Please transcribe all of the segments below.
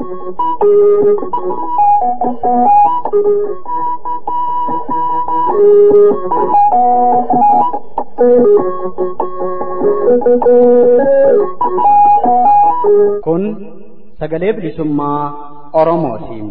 Kun sagalee bilisummaa Oromootiin.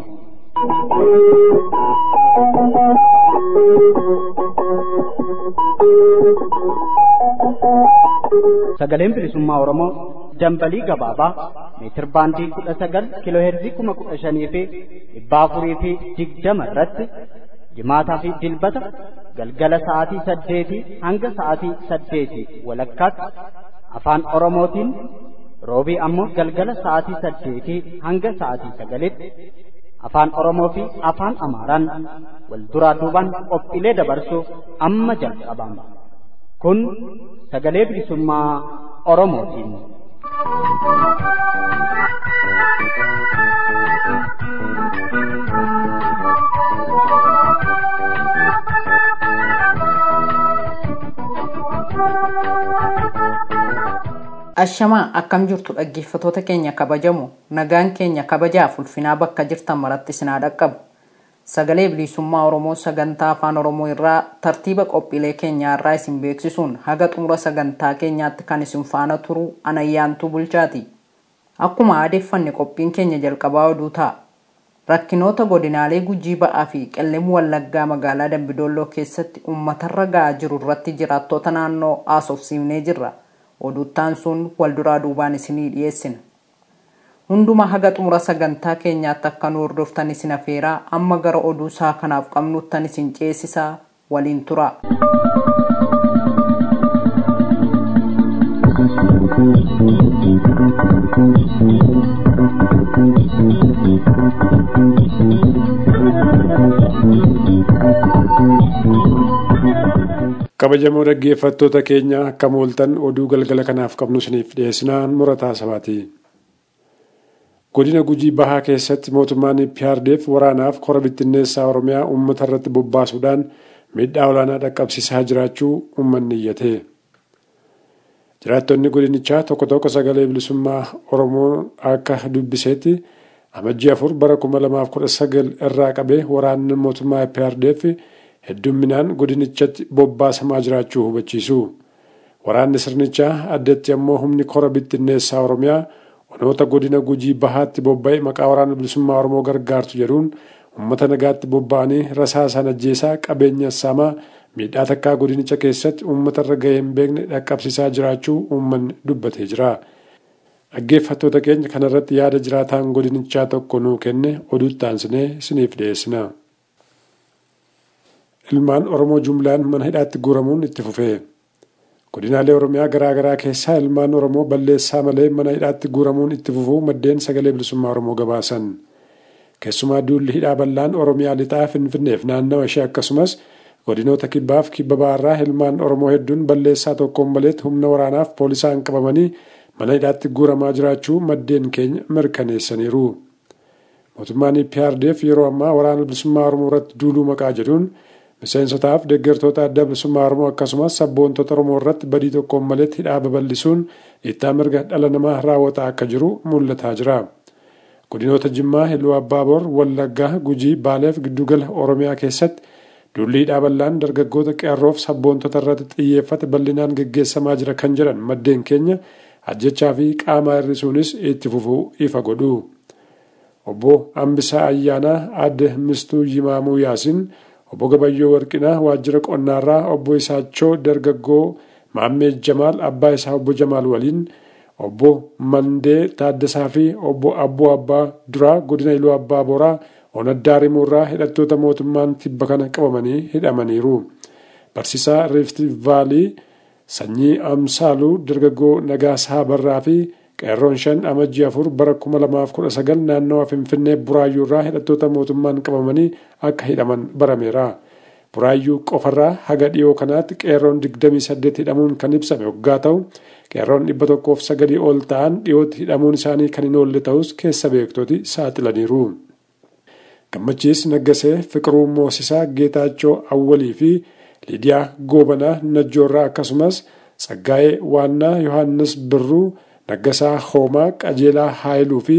Sagaleen bilisummaa Oromoo dambalii gabaabaa meetir baandii kudha sagal kiiloo heerzii kuma kudha shanii fi dhibba afurii fi digdama irratti jimaataa fi dilbata galgala sa'aatii saddeetii hanga sa'aatii saddeetii walakkaatti afaan Oromootiin roobii ammoo galgala sa'aatii saddeetii hanga sa'aatii sagalitti afaan Oromoo fi afaan Amaaraan wal duraa duubaan qophiilee dabarsuuf amma jalqabama. Kun sagalee bilisummaa Oromootiin. Ashamaa akkam jirtu dhaggeeffatoota keenya kabajamu nagaan keenya kabajaaf ulfinaa bakka jirtan maratti sinaa dhaqqabu. Sagalee bilisummaa Oromoo sagantaa afaan Oromoo irraa tartiiba qophiilee keenyaa irraa isin beeksisuun haga xumura sagantaa keenyaatti kan isin faana turu anayyaantuu bulchaati. Akkuma aadeeffanne qophiin keenya jalqabaa oduu ta'a. Rakkinoota godinaalee gujii ba'aa fi qellem wallaggaa magaalaa Dambidolloo keessatti uummatarra ga'aa jiru irratti jiraattota naannoo haasofsiifnee jirra. Oduuttaan sun wal duraa duubaan isinii dhiyeessina. Hunduma haga xumura sagantaa keenyaatti akka nu hordoftan isin afeeraa amma gara oduu isaa kanaaf qabnuttan isin ceesisaa waliin tura. kabajamoo dhaggeeffattoota keenya akka mooltan oduu galgala kanaaf qabnu isiniif dhiyeessinaan murataa sabaati. godina gujii bahaa keessatti mootummaan PRDF waraanaaf kora bittinneessaa oromiyaa uummata irratti bobbaasuudhaan miidhaa olaanaa dhaqqabsiisaa jiraachuu uummanni iyyate. jiraattonni godinichaa tokko tokko sagalee bilisummaa oromoo akka dubbiseetti amajjii afur bara 2019 irraa qabee waraanni mootummaa PRDF heddumminaan godinichatti bobbaasamaa jiraachuu hubachiisu. Waraanni sirnichaa addatti ammoo humni kora bittinneessaa Oromiyaa onoota godina gujii bahaatti bobba'e maqaa waraana bilisummaa Oromoo gargaartu jedhuun uummata nagaatti bobba'anii rasaasaan ajjeesaa qabeenya saamaa miidhaa takkaa godinicha keessatti uummata irra gahee hin beekne dhaqqabsiisaa jiraachuu uummanni dubbatee jira. Dhaggeeffattoota keenya kanarratti yaada jiraataan godinichaa tokko nuu kenne oduutti aansinee isiniif dhiyeessina. ilmaan oromoo jumlaan mana hidhaatti guuramuun itti fufee godinaalee oromiyaa garaa garaa keessaa ilmaan oromoo balleessaa malee mana hidhaatti guuramuun itti fufuu maddeen sagalee bilisummaa oromoo gabaasan keessumaa duulli hidhaa bal'aan oromiyaa lixaa finfinneef naannawa ishee akkasumas godinoota kibbaaf kibba baarraa ilmaan oromoo hedduun balleessaa tokkoon maleet humna waraanaaf poolisaan qabamanii mana hidhaatti guuramaa jiraachuu maddeen keenya mirkaneessaniiru. mootummaan PRDF yeroo ammaa waraana bilisummaa oromoo irratti duuluu maqaa jedhuun miseensotaaf deeggartoota adda bilisummaa oromoo akkasumas sabboontota oromoo irratti badii tokkoon maletti hidhaa babal'isuun dhiittaa mirga dhala namaa raawwataa akka jiru mul'ataa jira. godinoota jimmaa iluu abbaaboor wallaggaa gujii baaleef giddugala oromiyaa keessatti duulli hidhaa bal'aan dargaggoota qeerroof sabboontota irratti xiyyeeffate bal'inaan geggeessamaa jira kan jedhan maddeen keenya ajjechaa fi qaamaa hir'isuunis itti fufuu ifa godhu. obbo Ambisaa Ayyaanaa adde Mistuu Yimaamuu Yaasiin obbo Gabayyoo Warqinaa waajjira qonnaarraa obbo Isaachoo dargaggoo Maammee Jamaal abbaa isaa obbo Jamaal waliin obbo Mandee Taaddasaa fi obbo Abboo Abbaa Duraa godina Iluu Abbaa Boraa Onaddaa Rimuurraa hidhattoota mootummaan tibba kana qabamanii hidhamaniiru. Barsiisaa Riifti Vaalii sanyii Amsaaluu dargaggoo Nagaasaa Barraa fi qeerroon shan amajjii afur bara kuma lamaaf kudha sagal naannawa finfinnee buraayyuu irraa hidhattoota mootummaan qabamanii akka hidhaman barameera. buraayyuu qofarraa haga dhiyoo kanaatti qeerroon digdamii saddeet hidhamuun kan ibsame waggaa ta'u qeerroon dhibba tokkoof sagalii ol ta'an dhiyootti hidhamuun isaanii kan hin oolle ta'us keessa beektoti saaxilaniiru. gammachiis naggasee fiqiruu moosisaa geetaachoo awwalii fi liidiyaa goobanaa najjoorraa akkasumas tsaggaa'ee waannaa yohaannis birruu naggasaa hoomaa qajeelaa haayiluu fi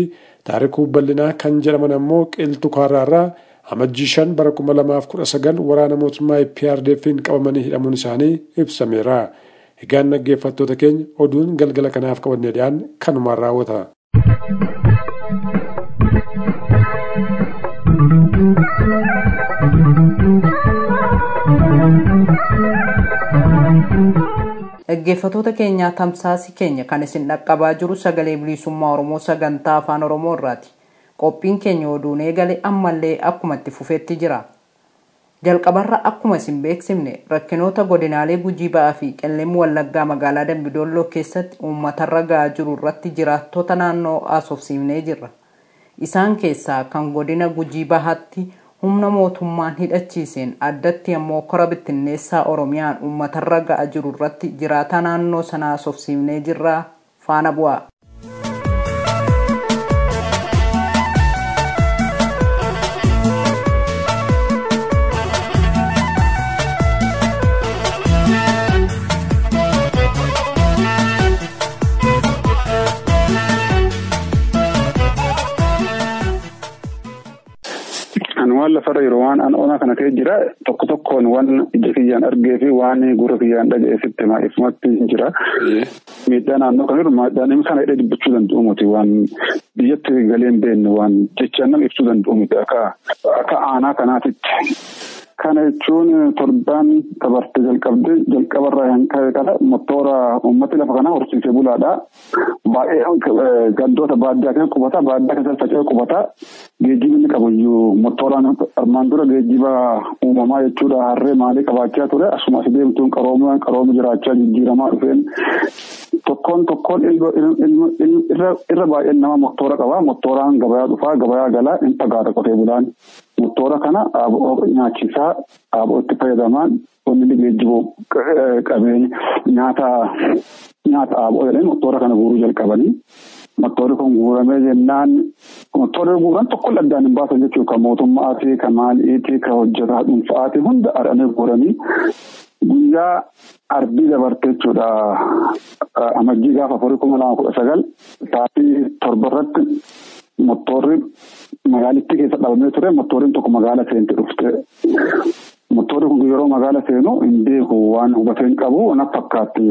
taarikuu bal'inaa kan jedhaman ammoo qilxu kaarraarraa amajjii shan bara kuma lamaaf kudha sagal waraana mootummaa PRDF'n qabamanii hidhamuun isaanii ibsameera. Egaan dhaggeeffattoota keenya oduun galgala kanaaf qabannee dhiyaan kanumaan raawwata. dhaggeeffatoota keenyaa tamsaasii keenya kan isin dhaqqabaa jiru sagalee bilisummaa oromoo sagantaa afaan oromoo irraati qophiin keenya oduun eegale ammallee akkuma itti fufeetti jira jalqabarra akkuma isin beeksifne rakkinoota godinaalee gujii ba'aa fi qellem wallaggaa magaalaa dambidolloo keessatti uummatarra ga'aa jiru irratti jiraattota naannoo haasofsiifnee jirra isaan keessaa kan godina gujii bahaatti humna mootummaan hidhachiiseen addatti ammoo kora bittinneessaa oromiyaan uummatarra ga'aa jiru irratti jiraataa naannoo sanaa haasofsiifnee jirra faana bu'aa. waan lafarra yeroo waan an ona kana kee jira tokko tokkoon waan ija kiyyaan argee fi waan gurra kiyyaan dhaga'ee sitti ifumatti jira. Miidhaa naannoo kan jiru miidhaan kana hidhee dubbachuu danda'u miti waan biyyatti galee hin beekne waan jechaan nama ibsuu danda'u miti akka akka aanaa kanaatitti. Kana jechuun torbaan dabarte jalqabde jalqabarraa hin ka'e kana motora uummati lafa kanaa horsiisee bulaadha. Baay'ee gandoota baadiyyaa keessa qubata baadiyyaa keessa faca'ee qubata. Geejjibni inni qabu iyyuu motoraan armaan dura geejjiba uumamaa jechuudha harree maalii qabaachaa ture asuma as deemtuun qarooma qarooma jiraachaa jijjiiramaa dhufeen tokkoon tokkoon irra baay'een nama motora qaba motoraan gabayaa dhufaa gabayaa galaa hin fagaata qotee bulaan. Motora kana nyaachisaa dhaaboo itti fayyadamaan wanni geejjiboo qabeenya nyaata nyaata dhaaboo jedhanii motora kana guuruu jalqabanii. Motorri kun guuramee jennaan motorri guuran tokko addaan hin baasan jechuudha kan mootummaatii kan maaliitii kan hojjetaa dhuunfaatii hunda adhanii guuranii guyyaa arbii dabarte jechuudha amajjii gaafa afurii kuma lama kudha sagal sa'aatii torba irratti motorri magaalittii keessa dhabamee ture motorriin tokko magaala seente dhufte. Motorri kun yeroo magaala seenu hin beeku waan hubatee hin qabu na fakkaatti.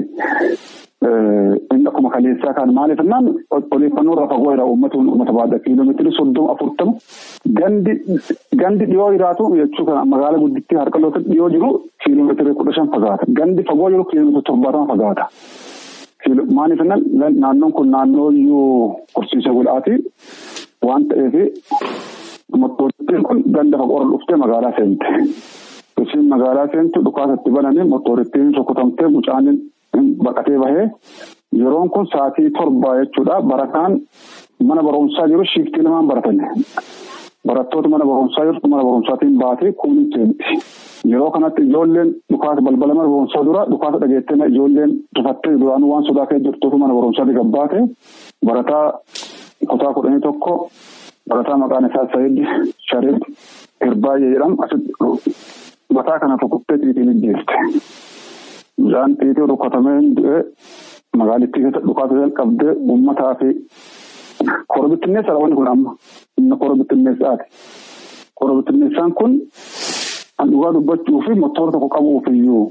Inni akkuma kaleessaa kan maaliif jennaan odeeffannoo irraa fagoo jira uummata uummata baadhaa kiiloomeetirii soddoma afurtama gandi gandi dhiyoo jiraatu jechuu kana magaala guddittii harkaloota dhiyoo jiru kiiloomeetirii kudha shan fagaata gandi fagoo jiru kiiloomeetirii torbaatama fagaata. Maaliif jennaan naannoon kun naannoo iyyuu horsiisee bulaati waan ta'eef motorri kun ganda fagoo irra dhuftee magaalaa seente. Isiin magaalaa seentu dhukaasatti bananii motorittiin rukutamtee mucaan baqatee bahee yeroon kun sa'aatii torbaa jechuudha barataan mana barumsaa jiru shiiftii lamaan baratan barattoota mana barumsaa jirtu mana barumsaatiin baatee kuuniin seenti yeroo kanatti ijoolleen dhukaasa balbala mana barumsaa dura dhukaasa dhageettee ijoolleen rifattee duraanuu waan sodaa kee jirtuuf mana barumsaatti gabbaate barataa kutaa kudhanii tokko barataa maqaan isaa Sayid Sharif Irbaayee jedhamu asitti mataa kana rukuttee xiixiin ijjeeste. Bishaan xiixii rukkatamee du'ee magaalittii keessa dhukaasa jalqabdee uummataa fi korobittinneessaa wanti kun amma inni korobittinneessaati. Korobittinneessaan kun kan dhugaa dubbachuu fi motora tokko qabuuf iyyuu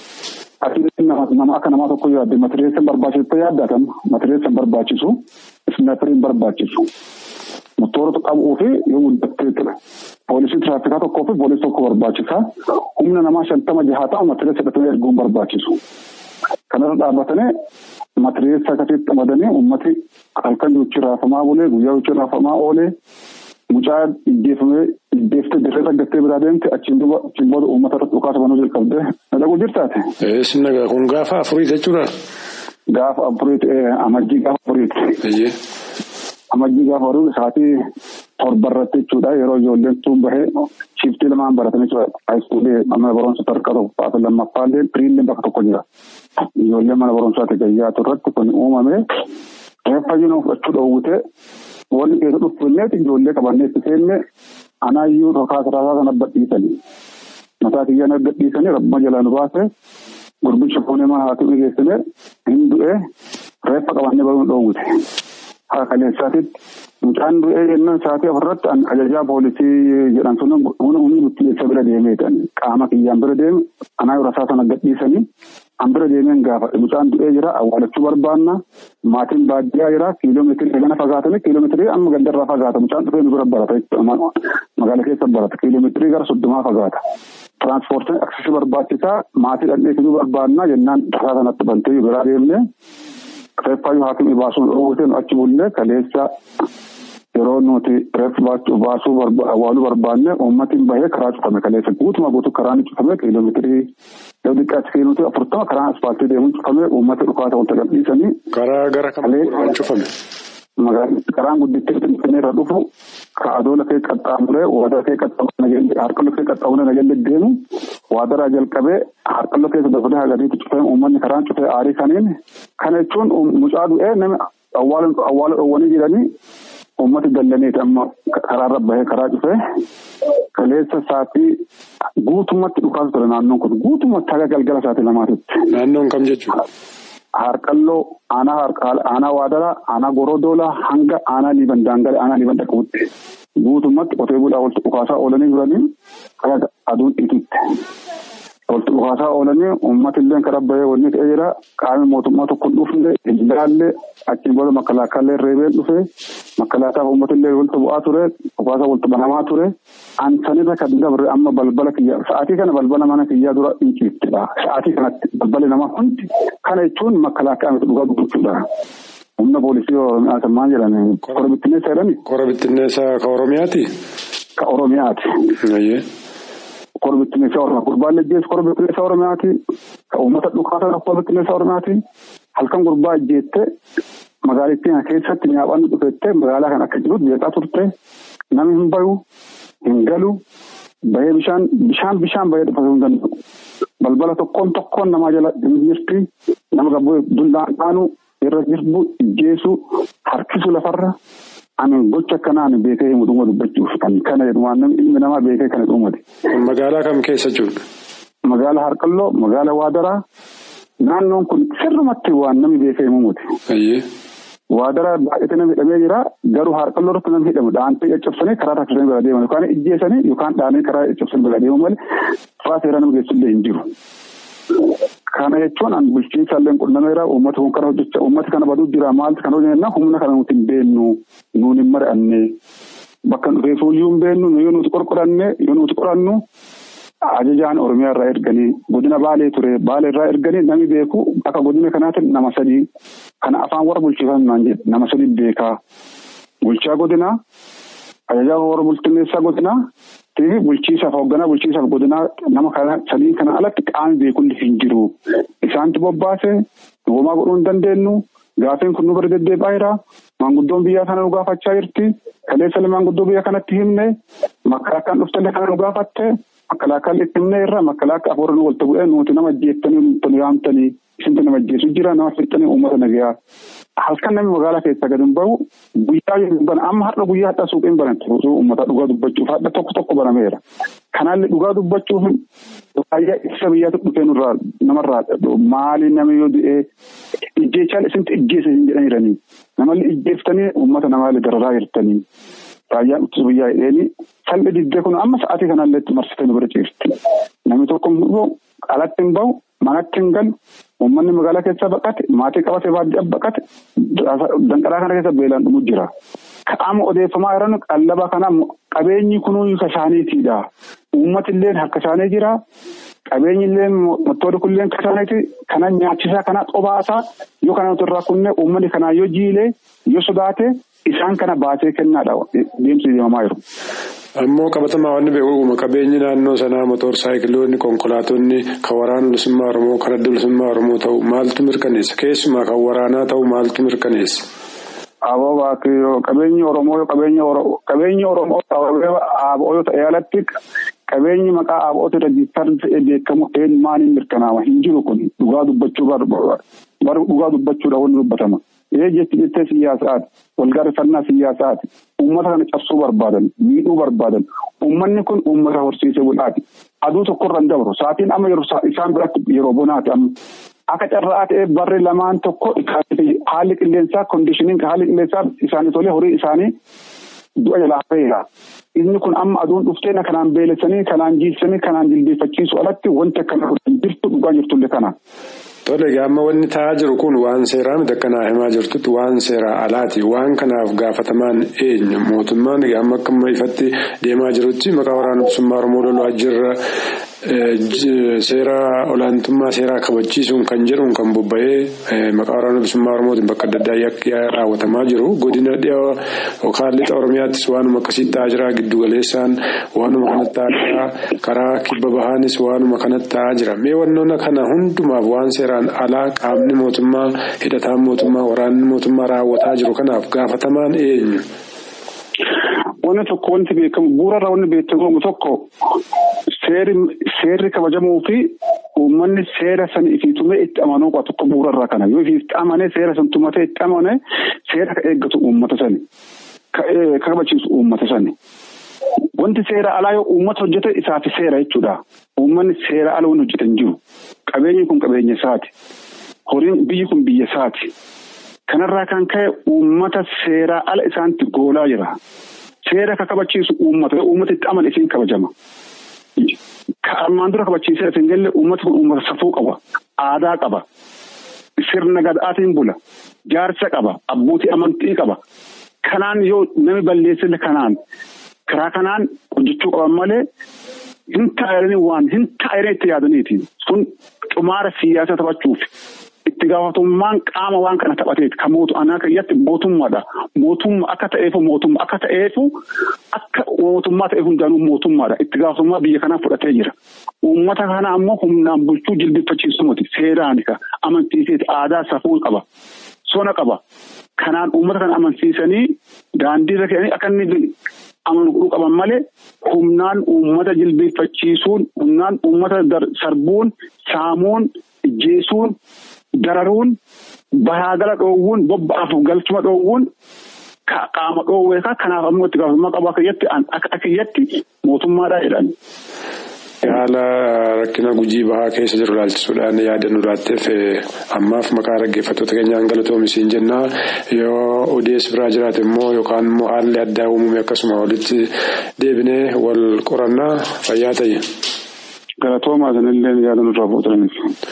nama akka namaa tokko yaadde matireessa barbaachisu yaaddatama matireessa barbaachisu isnaapiriin barbaachisu. Motora qabuu fi yoo guddattee ture. Poolisii tiraafikaa tokkoo fi poolisii tokko barbaachisa. Humna namaa shantama jahaa ta'u matireessa hidhatanii erguun barbaachisu. Kanarra dhaabbatanii matireessa akkasitti qamadanii uummati halkan jechuun raafamaa bulee guyyaa jechuun raafamaa oolee mucaa ijjeefamee ijjeeftee dirree dhaggattee biraa deemte achiin duuba achiin booda uummata irratti dhukaasa banuu jalqabdee dalaguu jirtaate. Sinna kun gaafa afurii jechuudha. Gaafa afuriiti amajjii gaafa afuriiti. amajjii gaafa horuu sa'aatii torba irratti jechuudha yeroo ijoolleen tuun bahee shiftii lamaan baratan jechuudha haayiskuulii mana barumsa sadarkaa tokkoffaa fi lammaffaallee piriillee bakka tokko jira ijoolleen mana barumsaatti gayyaatu irratti kun uumame reeffa jiru fudhachuu dhoowwite wanni keessa dhuffanneeti ijoollee qabannee itti seenne anaayyuu rokaasa raasaa sana badhiisanii mataa kiyyaan erga dhiisanii rabbuma jalaa nu baase gurbicha fuunee mana haati geessine hin du'e reeffa qabannee baruu dhoowwite. Haa kaleessaatitti Mucaan du'ee jennaan sa'aatii afurratti ajajaa poolisii jedhan sun humni murteessa bira deemeetan qaama kiyyaan bira deeme anaa rasaa sana gadhiisanii an bira deemeen gaafa mucaan du'ee jira awwaalachuu barbaanna maatiin baadiyyaa jira kiiloomeetirii gana fagaatanii kiiloomeetirii amma gandarraa fagaata mucaan dhufee nu bira barata magaala keessa barata kiiloomeetirii gara soddomaa fagaata. Tiranspoortiin aksesii barbaachisaa maatii dhandhee fiduu barbaanna jennaan rasaa sanatti bantee biraa deemnee reeffaayyuu haakimii baasuun dhoowwate nu achi bullee kaleessa yeroo nuti reeffa baasuu awwaaluu barbaanne uummatiin bahee karaa cufame kaleessa guutuma guutuu karaan cufame kiiloomeetirii yoo xiqqaatti kiiloomeetirii afurtama karaan asfaaltii deemuun cufame uummata dhukaata wanta gadhiisanii. Karaa gara kam cufame? Karaan guddittii finfinnee irra dhufu kaadoo lafee qaxxaamuree waadaa lafee qaxxaamuree harka lafee qaxxaamuree nageenya deemu waadaraa jalqabee harka lafee dabalee hagadiitti cufee uummanni karaan cufee aarii kaniin kana jechuun mucaa du'ee nama awwaala dhoowwanii jiranii uummati dallaneeti amma karaarra bahee karaa cufee kaleessa sa'aatii guutummaatti dhukaasa ture naannoon kun guutummaatti haga galgala sa'aatii lamaatitti. Naannoon kam jechuudha? Harqalloo aanaa waadaraa aanaa gorodoolaa hanga aanaa liiban daangalee aanaa liiban dhaquutti guutummaatti qotee bulaa walitti dhukaasaa oolanii jiranii karaa aduun dhiitutti. Walitti dhukaasaa oolanii uummati illee karaa bahee wanni ta'ee jira qaamni mootummaa tokko dhufne ilaallee achiin booda makalaakaallee reebeen dhufe makalaakaaf uummati illee walitti bu'aa ture dhukaasaa walitti banamaa ture ansanirra kan dabre amma balbala kiyyaa sa'aatii kana balbala mana kiyyaa dura inciittidha sa'aatii kanatti balballi namaa hundi kana jechuun makalaakaa miti dhugaa dubbachuudha. Humna poolisii Oromiyaa maal jedhani kora bittinneessaa jedhani. Kora bittinneessaa ka Oromiyaati? Ka Oromiyaati. Kora bittinneessaa Oromiyaa gurbaan lejjeessu kora bittinneessaa Oromiyaati. Ka uummata dhukaasa kora bittinneessaa Oromiyaati. Halkan gurbaa ejjeette magaalittiin keessatti nyaaphaan dhufettee magaalaa kan akka jirutti beekaa turte namni hin bayu hin galu bahee bishaan bishaan bishaan bahee dhufasuu hin danda'u. Balbala tokkoon tokkoon namaa jala hin jirti nama gabboo dullaan dhaanu irra jirbu ijjeesu harkisu lafarra ani gocha akkanaa ani beekee himu dhuma dubbachuuf kan kana jedhu waan namni ilmi namaa beekee kana dhumate. Magaalaa kam keessa jiru? Magaalaa Harqalloo, magaalaa Waadaraa naannoon kun sirrumatti waan namni beekee himu muti. Waadaraa baay'atee namni hidhamee jira garuu Harqalloo irratti namni hidhamu dhaantee caccabsanii karaa rakkisanii bira deeman yookaan ijjeesanii yookaan dhaanii karaa caccabsanii bira deemu malee karaa seeraa nama geessullee hin jiru. Kana jechuun an bulchiinsa illee qunnameera uummata kun kana hojjechaa uummata kana baduu jira maaltu kana hojjenna humna kana nuti hin beennu nuun hin mari'anne bakka dhufee fuuyyuu hin beennu yoo nuti qorqoranne yoo nuti qorannu ajajaan oromiyaa irraa erganii godina baalee ture baalee irraa erganii namni beeku akka godina kanaatti nama sadii kana afaan warra bulchiifan naan jedhe nama sadii beekaa bulchaa godinaa ajajaa warra bulchiinsaa godinaa fi bulchiisaaf hoogganaa bulchiisaaf godinaa nama kana sadiin kana alatti qaamni beekulli hin jiru. Isaantu bobbaase homaa godhuu hin dandeenyu. Gaaffiin kun nu bira deddeebi'aa jira. Maanguddoon biyyaa kana nu gaafachaa jirti. Kaleessa maanguddoo biyya kanatti himne makkalaakaan dhuftallee kana nu gaafatte. Makkalaakaan itti himne irra makkalaakaa afur nu walitti bu'ee nuti nama ajjeettanii nu yaamtanii isintu nama ajjeesu jira nama fixxanii uummata nagayaa. halkan namni magaalaa keessaa gadi hin bahu guyyaa yoo bana amma har'a guyyaa hadhaa suuqiin banatti uummata dhugaa dubbachuuf hadha tokko tokko banameera. Kanaallee dhugaa dubbachuuf baay'ee ibsa biyyaatu dhufee nurraa namarraa maali namni yoo du'ee ijjeechaan isintu ijjeessa hin jedhan jiranii namallee ijjeeftanii uummata namaallee dararaa jirtanii. Raayyaan ittisa biyyaa hidheeni salphi diddee kun amma sa'aatii kanallee itti marsitee nu bira ciifti. Namni tokko alatti hin bahu manatti hin galu uummanni magaalaa keessaa baqate maatii qabatee baadiyyaa baqate danqaraa kana keessa beelaan dhumu jira. Qaama odeeffamaa jiran qallaba kana qabeenyi kunuu kashaaniitiidha. Uummati illee harka isaanii jira. Qabeenyi illee mottoonni kun illee kashaaniiti. Kana nyaachisaa kana xobaasaa yoo kana nuti irraa kunne uummanni kanaa yoo jiilee yoo sodaate isaan kana baasee kennaadha deemsi deemamaa jiru. Ammoo qabatamaa wanni beekamu qabeenyi naannoo sanaa motor saayikiloonni konkolaatonni kan waraana bilisummaa Oromoo kan adda bilisummaa Oromoo ta'u maaltu mirkaneessa? Keessumaa kan waraanaa ta'u maaltu mirkaneessa? Aboo baakiyoo qabeenyi Oromoo qabeenyi Oromoo aboo yoo ta'e alatti qabeenyi maqaa aboota rajistar ta'ee beekamu maaliin mirkanaama hin jiru kun dhugaa dubbachuu bara dhugaa dubbachuudha wanni dubbatama. Ee jechi jettee siyaasaati walgaarrifannaa siyaasaati uummata kana cabsuu barbaadan miidhuu barbaadan uummanni kun uummata horsiisee bulaati aduu tokkorra hin dabru sa'aatiin amma yeroo isaan biratti yeroo bonaati amma akka carraa ta'e barri lamaan tokko haalli qilleensaa kondishiniin haalli qilleensaa isaanii tolee horii isaanii du'a jalaa hafeera. Inni kun amma aduun dhuftee kanaan beelessanii kanaan jiisanii kanaan jilbeeffachiisu alatti wanti akkana jirtu dhugaa jirtullee kana. Tole amma wanni ta'aa jiru kun waan seeraa miti akka naa himaa jirtutti waan seeraa alaati. Waan kanaaf gaafatamaan eenyu mootummaan amma akka ifatti deemaa jirutti maqaa waraana bilisummaa Oromoo lolaa jirra. Seera olaantummaa seeraa kabachiisuun kan jedhuun kan bobba'ee maqaa waraana bilisummaa Oromootiin bakka adda addaa yakki raawwatamaa jiru. Godina dhiyoo yookaan lixa Oromiyaattis waanuma akkasii ta'aa jira. Giddu galeessaan waanuma kanatti ta'aa jira. Karaa kibba bahaanis waanuma kanatti ta'aa jira. Mee wannoota kana hundumaaf waan seeraan alaa qaamni mootummaa hidhataan mootummaa waraanni mootummaa raawwataa jiru kanaaf gaafatamaan eenyu? Wanni tokko wanti beekamu bu'uurarra wanni beekamu tokko seerri kabajamuu fi uummanni seera sana ifii tumee itti amanuu qaba tokko bu'uurarra kana yoo ifii itti amane seera san tumatee itti amane seera ka eeggatu uummata sani ka kabachiisu uummata sani. Wanti seera alaa yoo uummata hojjete isaaf seera jechuudha. Uummanni seera ala waan hojjetan jiru. Qabeenyi kun qabeenya isaati. Horiin biyyi kun biyya isaati. Kanarraa kan ka'e uummata seeraa ala isaanitti goolaa jira. Seera ka kabachiisu uummata uummata itti amane isiin kabajama. Ka armaan dura kabachiisee isin galle uummata kun uummata safuu qaba. Aadaa qaba. Sirna gadaatiin bula. Jaarsa qaba. Abbootii amantii qaba. Kanaan yoo nami balleessille kanaan karaa kanaan hojjechuu qaban malee hin taa'anii waan hin taa'anii itti yaadaniiti. Sun xumaara siyaasaa taphachuuf. itti gaafatamummaan qaama waan kana taphateeti kan mootu anaa keessatti mootummaadha mootummaa akka ta'eefu mootummaa akka ta'eefu akka mootummaa ta'e hundaanuu mootummaadha itti gaafatamummaa biyya kanaa fudhatee jira uummata kana ammoo humnaan bulchuu jilbifachiisu miti seeraan amansiiseeti aadaa safuu qaba sona qaba kanaan uummata kana amansiisanii daandiirra ka'anii akka inni amanuu qaban malee humnaan uummata jilbeeffachiisuun humnaan uummata sarbuun saamuun ijjeesuun dararuun bahaagala dhoowwuun bobba'aaf galchuma dhoowwuun qaama dhoowwee kanaaf ammoo itti gaafatamummaa qabu akka kiyyatti mootummaadha jedhan. Haala rakkina gujii bahaa keessa jiru ilaalchisuudhaan yaada nu laatteef ammaaf maqaa dhaggeeffattoota keenyaan galatoomi jennaa yoo odeessi biraa jiraate immoo yookaan immoo haalli addaa uumame akkasuma walitti deebinee wal qorannaa fayyaa ta'e. Galatoomaa sanillee yaada nurraa fuudhaniif.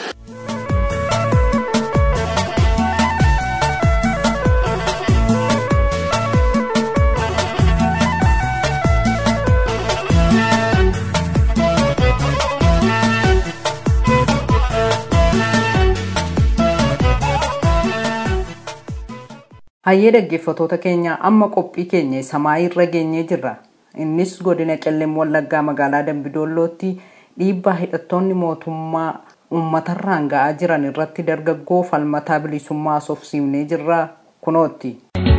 Hayyee dhaggeeffattoota keenya amma qophii keenya samaayii irra geenyee jirra. Innis godina qellem wallaggaa magaalaa Dambidoollootti dhiibbaa hidhattoonni mootummaa uummatarraan ga'aa jiran irratti dargaggoo falmataa bilisummaa soofsiifnee jirra kunootti.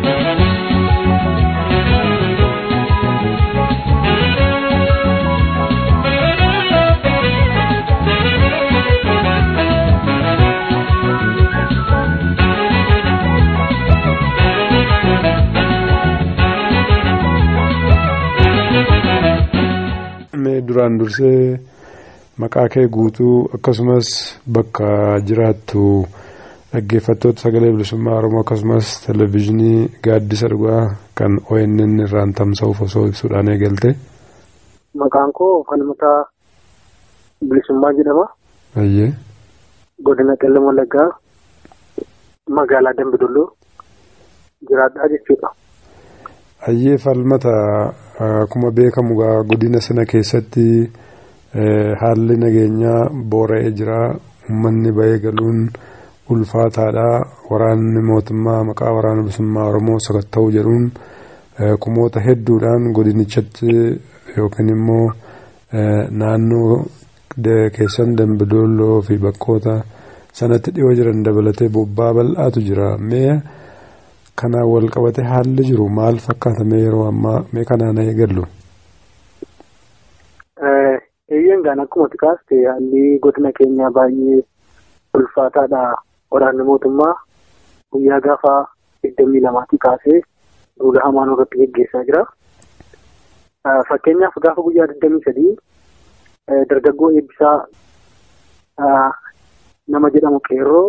duraan dursee maqaa kee guutuu akkasumas bakka jiraattu dhaggeeffattoota sagalee bilisummaa oromoo akkasumas televezyiinii gaaddisa dhugaa kan ONN irraan tamsa'uuf osoo ibsuudhaan eegalte. Maqaan koo falmataa bilisummaa jedhama. Ayyee. Godina qellem wallaggaa magaalaa Dambidolloo jiraadhaa jechuudha. Ayyee falmata akkuma beekamu godina sana keessatti haalli nageenyaa boora'ee jira uummanni bahee galuun ulfaataadha waraanni mootummaa maqaa waraana bilisummaa oromoo sakatta'uu jedhuun kumoota hedduudhaan godinichatti yookiin immoo naannoo keessan dambidolloo fi bakkoota sanatti dhiyoo jiran dabalatee bobbaa bal'aatu jira mee. kanaan wal qabate haalli jiru maal fakkaatame yeroo ammaa mee kanaan eegallu. Eeyyeen gaan akkuma kaaste haalli godina keenyaa baay'ee ulfaataadha. Waraanni mootummaa guyyaa gaafa digdamii lamaatti kaasee duula hamaan irratti geggeessaa jira. Fakkeenyaaf gaafa guyyaa digdamii sadii dargaggoo eebbisaa nama jedhamu qeerroo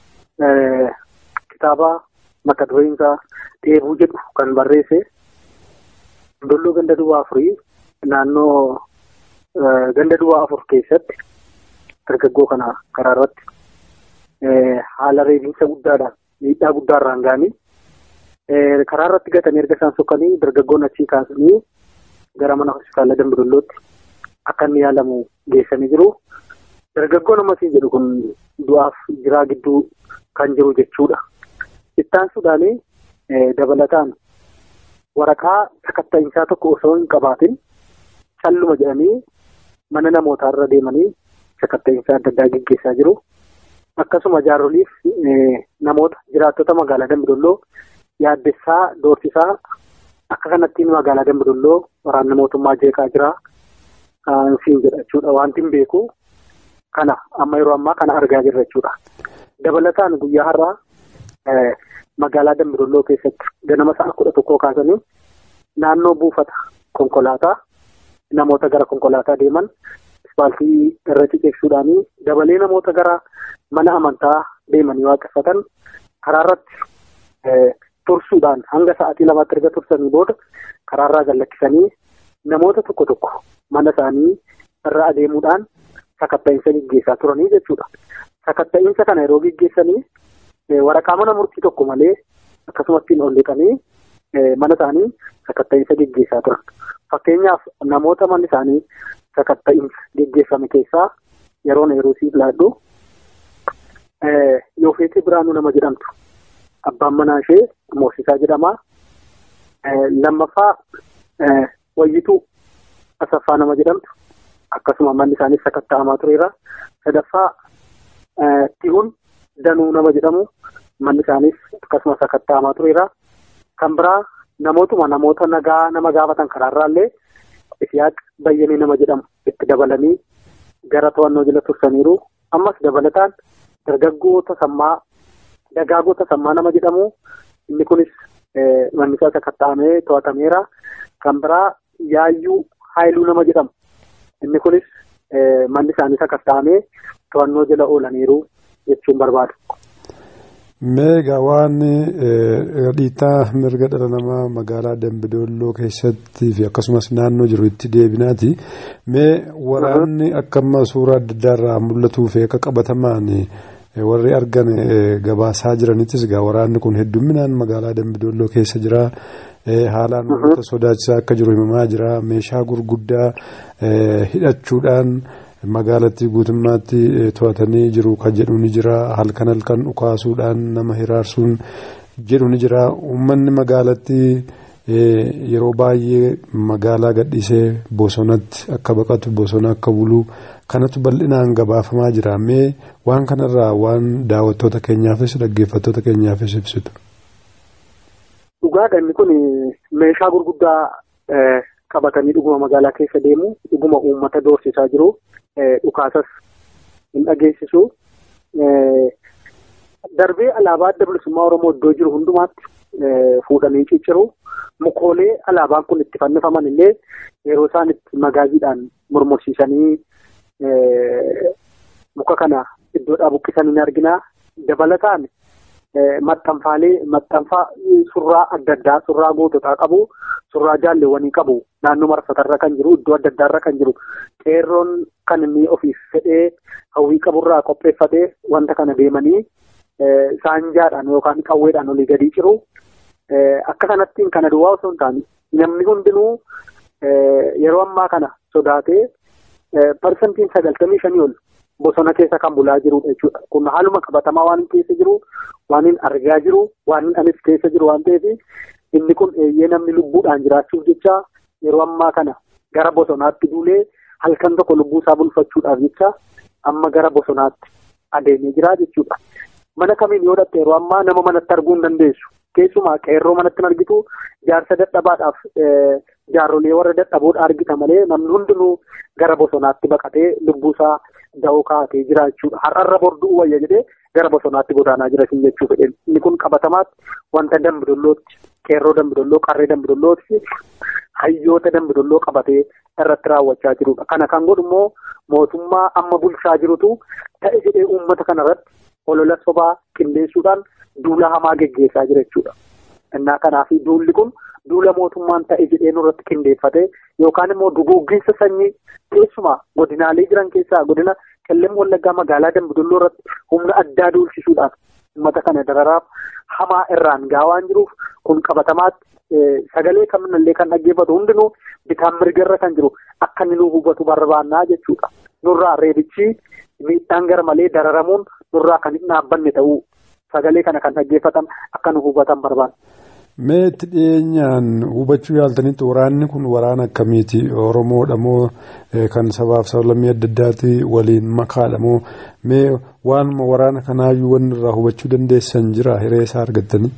kitaaba mata dureen isaa dheebuu jedhu kan barreesse dolloo ganda duwwaa afurii naannoo ganda duwwaa afur keessatti dargaggoo kana karaa irratti haala reebiinsa guddaadhaan miidhaa guddaarraan ga'anii karaa irratti gatanii erga isaan sokkanii dargaggoon achii kaasanii gara mana hospitaala dambidollootti akka inni yaalamu geessanii jiru. Dargaggoon ammasii jedhu kun du'aaf jiraa gidduu kan jiru jechuudha. Ittaansuudhaan dabalataan waraqaa sakatta'iinsaa tokko osoo hin qabaatin calluma jedhanii mana namootaa irra deemanii sakatta'iinsaa adda addaa gaggeessaa jiru. Akkasuma jaaroliif namoota jiraattota magaalaa Dambidolloo yaaddessaa doorsisaa akka kanattiin magaalaa Dambidolloo waraanni mootummaa jeeqaa jira. Siin jedha jechuudha. Wanti hin beeku kana amma yeroo ammaa kana argaa jirra jechuudha. Dabalataan guyyaa har'aa magaalaa Dambidolloo keessatti ganama sa'a kudha tokkoo kaasanii naannoo buufata konkolaataa namoota gara konkolaataa deeman ispaaltii irra ciceessuudhaanii dabalee namoota gara mana amantaa deemanii waaqeffatan karaa irratti tursuudhaan hanga sa'aatii lamaatti erga tursanii booda karaarraa gallakkisanii namoota tokko tokko mana isaanii irra adeemuudhaan sakatta'iinsa gaggeessaa turanii jechuudha. Sakatta'iinsa kana yeroo gaggeessanii waraqaa mana murtii tokko malee akkasumatti ol liqanii mana isaanii sakatta'iinsa gaggeessaa turan. Fakkeenyaaf namoota manni isaanii sakatta'iinsa gaggeeffame keessaa yeroo yeroo siif laadhu Yoofeetii Biraanuu nama jedhamtu abbaan manaa ishee Moosisaa jedhama. Lammaffaa Wayyituu Asaffaa nama jedhamtu akkasuma manni isaanii sakatta'amaa tureera. Sadaffaa Tihuun Danuu nama jedhamu manni isaaniis akkasuma sakatta'amaa tureera. Kan biraa namootuma namoota nagaa nama gaafatan karaarraallee Isiyaaq Bayyanii nama jedhamu itti dabalanii gara to'annoo jala tursaniiru. Ammas dabalataan dargaggoota sammaa dagaagota sammaa nama jedhamu inni kunis manni isaa sakatta'amee to'atameera. Kan biraa yaayyuu haayiluu nama jedhamu inni kunis manni isaanii sakatta'amee to'annoo jala oolaniiru jechuun barbaadu. Meegaa waan dhiittaa mirga dhala namaa magaalaa Dambidolloo keessatti fi akkasumas naannoo jiru itti deebinaati. Mee waraanni akka amma suuraa adda addaa irraa mul'atuu fi akka qabatamaan warri argan gabaasaa jiranittis egaa waraanni kun hedduminaan magaalaa Dambidolloo keessa jira. Haalaan wanta sodaachisaa akka jiru himamaa jira. Meeshaa gurguddaa hidhachuudhaan. magaalattii guutummaatti to'atanii jiru kan jedhu ni jira halkan halkan dhukaasuudhaan nama hiraarsuun jedhu ni jira uummanni magaalattii yeroo baay'ee magaalaa gadhiisee bosonatti akka baqatu bosona akka bulu kanatu bal'inaan gabaafamaa jira mee waan kanarraa waan daawwattoota keenyaafis dhaggeeffattoota keenyaafis ibsitu. Dhugaadha inni kun meeshaa gurguddaa qabatanii dhuguma magaalaa keessa deemu dhuguma uummata doorsisaa jiru. dhukaasas hin dhageessisu. Darbee alaabaa adda bilisummaa Oromoo iddoo jiru hundumaatti fuudhanii cicciru. Mukoolee alaabaan kun itti fannifaman illee yeroo isaan itti magaaziidhaan murmursiisanii muka kana iddoodhaa buqqisanii ni argina. Dabalataan maxxanfaalee maxxanfaa surraa adda addaa surraa goototaa qabu surraa jaalleewwanii qabu naannoo marfatarra kan jiru iddoo adda addaarra kan jiru qeerroon kan inni ofiif fedhee hawwii qaburraa qopheeffatee wanta kana deemanii saanjaadhaan yookaan qawweedhaan olii gadii ciru akka kanattiin kana duwwaa osoo hin taane namni hundinuu yeroo ammaa kana sodaatee parsantiin sagaltamii shanii ol bosona keessa kan bulaa jirudha jechuudha. Kun haaluma qabatamaa waan keessa jiru, waan hin argaa jiru, waan anis keessa jiru waan ta'eef inni kun eeyyee namni lubbuudhaan jiraachuuf jecha yeroo ammaa kana gara bosonaatti duulee halkan tokko lubbuu isaa bulfachuudhaaf jecha amma gara bosonaatti adeemee jira jechuudha. Mana kamiin yoo dhatte yeroo ammaa nama manatti arguu hin dandeessu. Keessumaa qeerroo manatti hin argitu jaarsa dadhabaadhaaf jaarrolee warra dadhaboodha argita malee namni hundinuu gara bosonaatti baqatee lubbuu isaa da'oo kaa'atee jira jechuudha. Har'arra borduu wayya jedhee gara bosonaatti godaanaa jira siin jechuu fedhe. Inni kun qabatamaatti wanta dambidollootti qeerroo dambidolloo qarree dambidollootti hayyoota dambidolloo qabatee irratti raawwachaa jirudha. Kana kan godhu immoo mootummaa amma bulchaa jirutu ta'e jedhee uummata kanarratti olola sobaa qindeessuudhaan duula hamaa geggeessaa jira jechuudha. Innaa kanaaf duulli kun duula mootummaan ta'e jedhee nurratti qindeeffate yookaan immoo duguuggiinsa sanyii keessumaa godinaalee jiran keessaa godina qellem wallaggaa magaalaa dambidolloo irratti humna addaa duulchisuudhaan uummata kana dararaaf hamaa irraan gahaa waan jiruuf kun qabatamaatti sagalee kaminallee kan dhaggeeffatu hundinuu bitaan mirgarra kan jiru akka inni nu hubatu barbaannaa jechuudha. Nurraa reebichi miidhaan gara malee dararamuun nurraa kan hin dhaabbanne ta'uu sagalee kana kan dhaggeeffatan akka nu hubatan barbaanna. Mee itti dhiyeenyaan hubachuu yaaltanitti waraanni kun waraana akkamiiti? Oromoodha moo kan sabaaf sablammii adda addaati waliin makaadha moo mee waanuma waraana kanaayyuu wanni irraa hubachuu dandeessan jira hiree isaa argattanii?